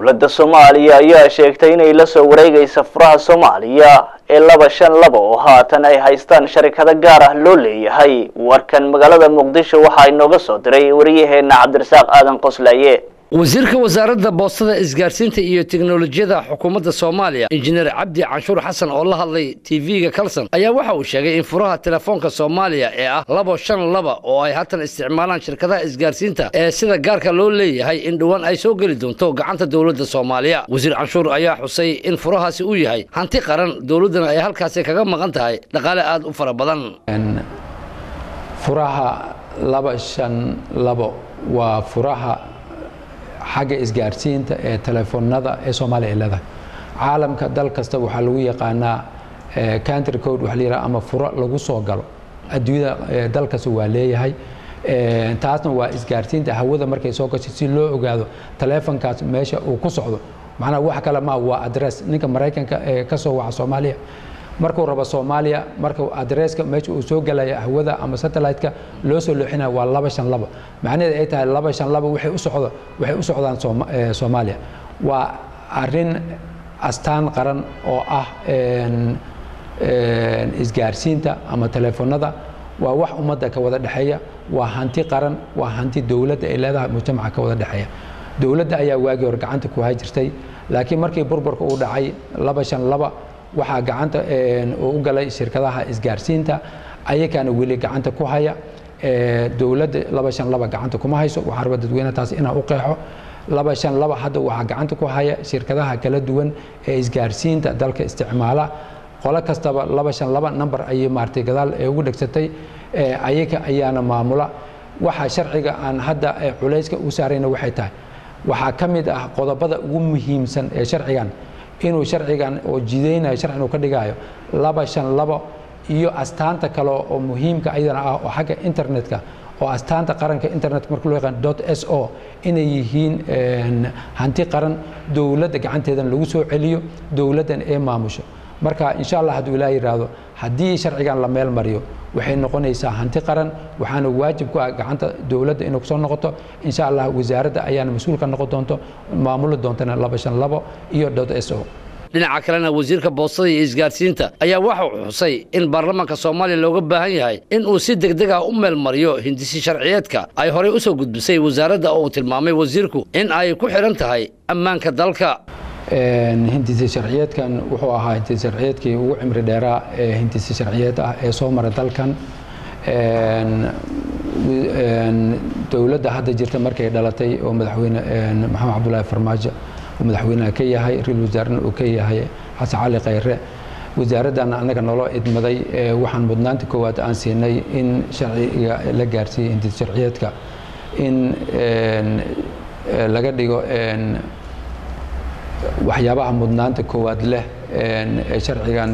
dowladda soomaaliya ayaa sheegtay inay la soo wareegaysa furaha soomaaliya ee laba shan laba oo haatan ay haystaan sharikado gaar ah loo leeyahay warkan magaalada muqdisho waxaa inooga soo diray wariyaheenna cabdirasaaq aadan qoslaaye wasiirka wasaaradda boostada isgaarsiinta iyo teknolojiyada xukuumadda soomaaliya injineer cabdi canshuur xasan oo la hadlay tv-ga kalson ayaa waxa uu sheegay in furaha telefoonka soomaaliya ee ah labo shan laba oo ay haatan isticmaalaan shirkadaha isgaarsiinta ee sida gaarka loo leeyahay in dhowaan ay soo geli doonto gacanta dowladda soomaaliya wasiir canshuur ayaa xusay in furahaasi uu yahay hanti qaran dowladdana ay halkaasi kaga maqan tahay dhaqaale aada u fara badan furaha laba shan labo waa furaha xagga isgaarsiinta ee telefoonada ee soomaaliya ay leedahay caalamka dal kasta waxaa lagu yaqaanaa country code waxa la yidhaha ama furo lagu soo galo adduunyada dal kasta waa leeyahay taasna waa isgaarsiinta hawada markay soo gashay si loo ogaado telefonkaas meesha uu ku socdo macnaha wax kale ma waa adress ninka maraykanka ee ka soo waca soomaaliya markuu rabo soomaaliya marka adresska meesha uu soo gelaya hawada ama satellite-ka loo soo looxinaya waa laba shan laba macnaheed ay tahay laba shan laba waxay u socdo waxay u socdaan soomaaliya waa arrin astaan qaran oo ah isgaarsiinta ama telefoonada waa wax ummadda ka wada dhexeeya waa hanti qaran waa hanti dowladda ay leedahay mujtamaca ka wada dhexeeya dowladda ayaa waagii hor gacanta ku hay jirtay laakiin markii burburka uu dhacay laba shan laba waxaa gacanta u galay shirkadaha isgaarsiinta ayakaana weli gacanta ku haya dowladda laba shan laba gacanta kuma hayso waxaa raba dadweyne taas inaan u qeexo laba shan laba hadda waxaa gacanta ku haya shirkadaha kala duwan ee isgaarsiinta dalka isticmaala qolo kastaba laba shan laba number ayay maartay gadaal ee ugu dhegsatay ayaka ayaana maamula waxa sharciga aan hadda culayska u saarayna waxay tahay waxaa ka mid ah qodobada ugu muhiimsan ee sharcigan inuu sharcigan oo jidaynayo sharcigan uu ka dhigayo laba shan labo iyo astaanta kale oo muhiimka ayadana ah oo xagga internetka oo astaanta qaranka internetka marka loo yaqaan dot s o inay yihiin hanti qaran dowladda gacanteedan lagu soo celiyo dowladdan ee maamusho marka insha allah hadduu ilaah yidhaahdo haddii sharcigan la meel mariyo waxay noqonaysaa hanti qaran waxaana waajib ku ah gacanta dowladda inay kusoo noqoto insha allah wasaaradda ayaana mas-uul ka noqon doonto maamuli doontana laba shan labo iyo dot s o dhinaca kalena wasiirka boostada iyo isgaarsiinta ayaa waxa uu xusay in baarlamaanka soomaaliya looga baahan yahay in uu si degdeg ah u meel mariyo hindisi sharciyeedka ay horey u soo gudbisay wasaaradda oo uu tilmaamay wasiirku in ay ku xidhan tahay ammaanka dalka hindisi sharciyeedkan wuxuu ahaa hindisi sharciyeedkii ugu cimri dheeraa ee hindisi sharciyeed ah ee soo mara dalkan dowladda hadda jirta markay dhalatay oo madaxweyne maxamed cabdulaahi farmaajo uu madaxweynaha ka yahay ra-iisul wasaarena uu ka yahay xasan cali khayre wasaaraddan annaga naloo idmaday waxaan mudnaanta koowaad aan siinay in sharciga la gaarsiiyey hindisi sharciyeedka in laga dhigo waxyaabaha mudnaanta koowaad leh ee sharcigan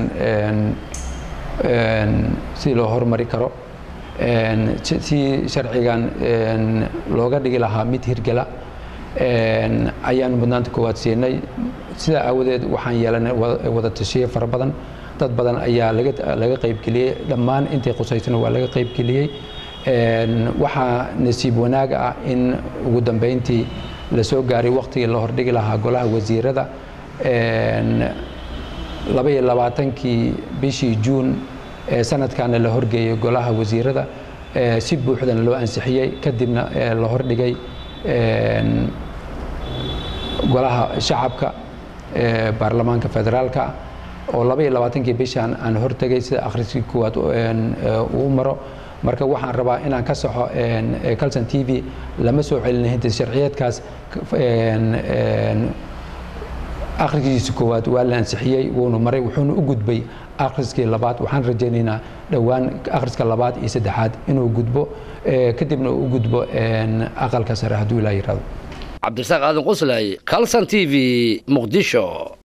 si loo hormari karo si sharcigan looga dhigi lahaa mid hirgela ayaan mudnaanta koowaad siinay sidaa aawadeed waxaan yeelanay wada tashiye fara badan dad badan ayaa laga qaybgeliyey dhammaan intay qusaysana waa laga qaybgeliyey waxaa nasiib wanaag ah in ugu dambeyntii la soo gaaray wakhtigii la hordhigi lahaa golaha wasiirada laba iyo labaatankii bishii juun ee sanadkaana la horgeeyey golaha wasiirada si buuxdana loo ansixiyey kadibna la hordhigay golaha shacabka ee baarlamaanka federaalka oo laba iyo labaatankii bishaan aan hortegay sida akhriskii koowaad uu maro marka waxaan rabaa inaan ka saxo calson t v lama soo celina hintis sharciyeedkaas akhriskiisa koowaad waa la ansixiyey wuuna maray wuxuuna u gudbay akhriskii labaad waxaan rajaynaynaa dhowaan akhriska labaad iyo saddexaad inuu gudbo kadibna uu u gudbo aqalka sare hadduu ilaa yirahdo cabdirasaaq aadan qoslaaye calson t v muqdisho